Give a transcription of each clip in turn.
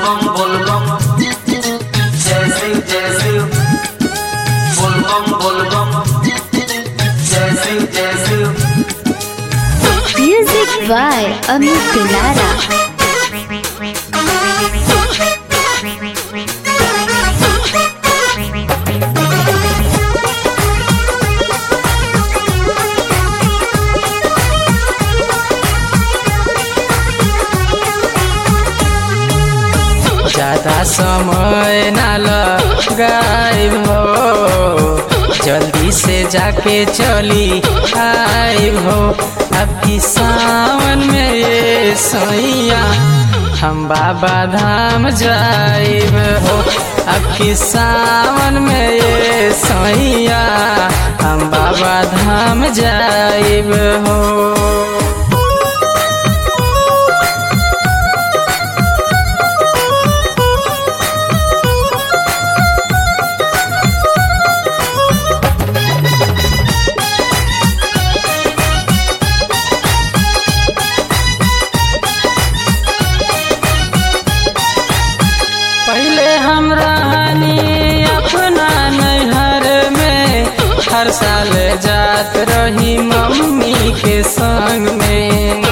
bum bulbum जय शिव जय शिव बुलबम बुलबम जय शिव जय Shiv Music by Amit Dilara. ज्यादा समय ना लगाइब हो जल्दी से जाके चली आइब हो अब की सावन में ये सैया हम बाबा धाम जाइब हो अब की सावन में ये सैया हम बाबा धाम जाइब हो पहले हम रहनी अपना नैहर में हर साल जात रही मम्मी के संग में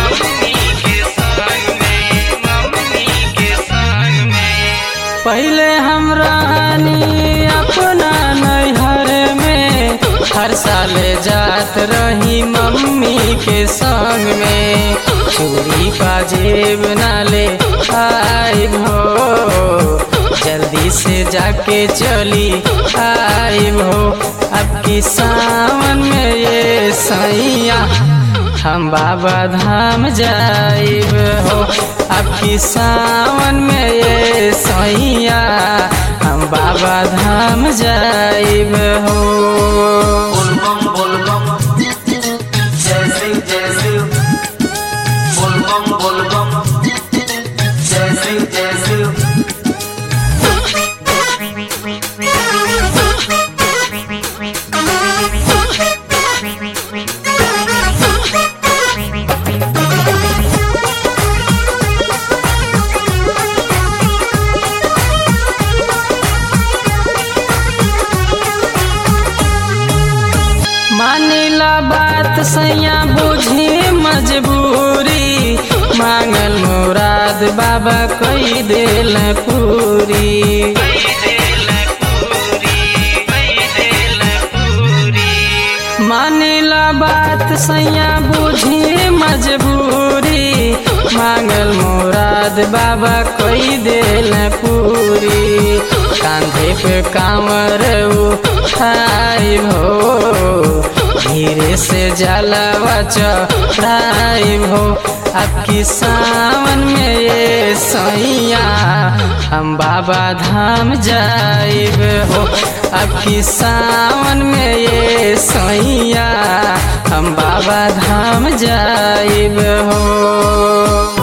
पहले हम रहनी अपना नैहर में हर साल जात रही मम्मी के संग में चूड़ी पाजेब नाले आइब हो जल्दी से जाके चली आइब हो अब की सावन में ये सैया हम बाबा धाम जाइब हो अब की सावन में ये सैया हम बाबा धाम जाइब हो बुलबम बुलबम जय शिव जय शिव बुलबम बुलबम जय शिव जय शिव मानिला बात सैया बुझी मजबूरी मांगल मुराद बाबा कई दिल पूरी मानिला बात सैया बुझी मजबूरी मांगल मुराद बाबा कोई दिल पूरी कांधे पे कांवर उठाई हो धीरे से जलावा चढ़ाई हो अब की सावन में ये सैया हम बाबा धाम जाइब हो अब की सावन में ये सैया हम बाबा धाम जाइब हो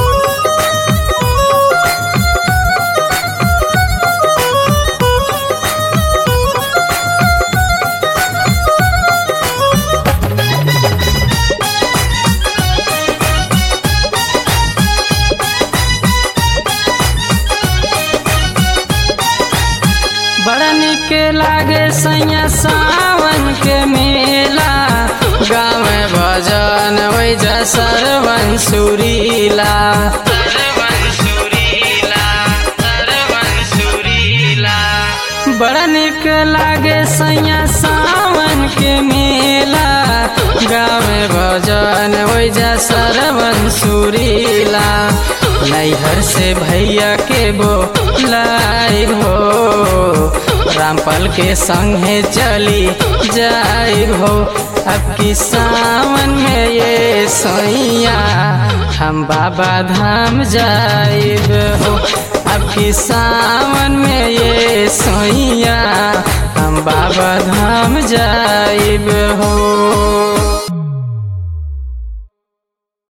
बड़ा निक लागे सैया सावन के मेला गाँव में भजन वैजा सरवन सुरीला बड़ा निक लागे सैया सावन के मेला गाँव में भजन वैजा सरवन सुरीला नैहर से भैया के बोलाई हो रामपल के संगे चली जाइब हो अब की सावन में ये सैया हम बाबा धाम जाइब हो अब की सावन में ये सैया हम बाबा धाम जाइब हो